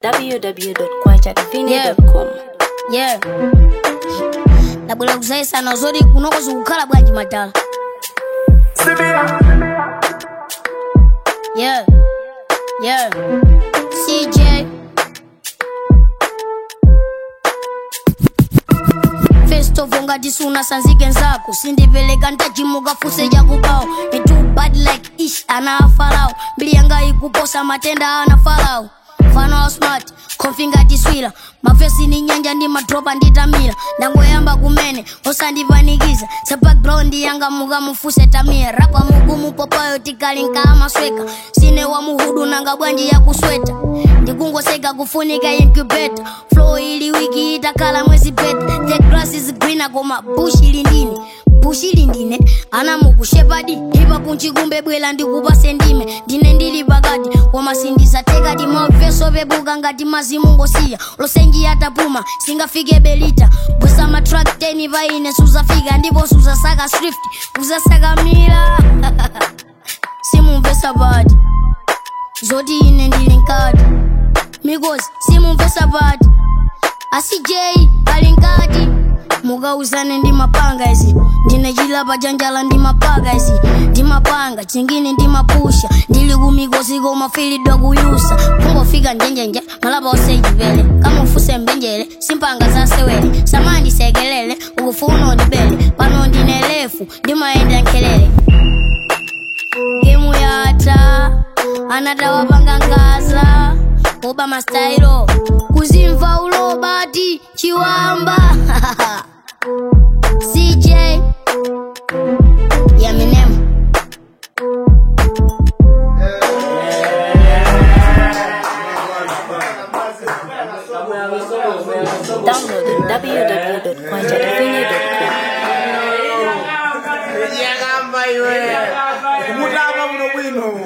www.kwachadivine.com. yeah ndabwera kuzayisana zoti kunokozi kukhala bwanji madala yeah yeah cj festovo ngati sunasanzike nzako sindipereka ntachimuka fuse chakubawo itu bad like ish ana afalawo mbili yanga ikuposa matenda ana falawo fano wa smart konfi ngati swila mafesi ni nyanja ndi madropa nditamira ndangoyamba kumene osandipanikiza sa background yanga mukamufuse tamira rapa mugumu popayo tikali nkamasweka sine wa muhudu nanga bwanji yakusweta ndikungoseka kufunika incubator flow ili wiki itakhala mwezi peta the grass is greener koma bush ili ndine bush ili ndine ana mukushepadi ipa kunchikumbe bwela ndikupase ndime ndine ndili pakati koma sindizatekadi maveso pebuka ngati mazimu ngosiya losenji atapuma singafike belita bwesa matrak 10 paine suzafika ndipo suzasaka swift uzasaka mila simumvesa pati zoti ine ndili nkati mikozi simumvesa pati asi j ali nkati mukauzane ndi mapanga izi ndine chilapa chanjala ndi mapaka izi ndi mapanga chingine ndi mapusha ndili kumikosi koma filidwa kuyusa kungofika njenjenje malapa osechipele kamufuse mbenjele simpanga zasewele samandisekelele ukufuna undibele pano ndine lefu ndimayenda nkelele gemu yata anatawapanga ngaza oba mastailo kuzimva ulobati chiwamba cj yaminem Download www.kwachadivine.com. yakamba iwe kumutama muno bwino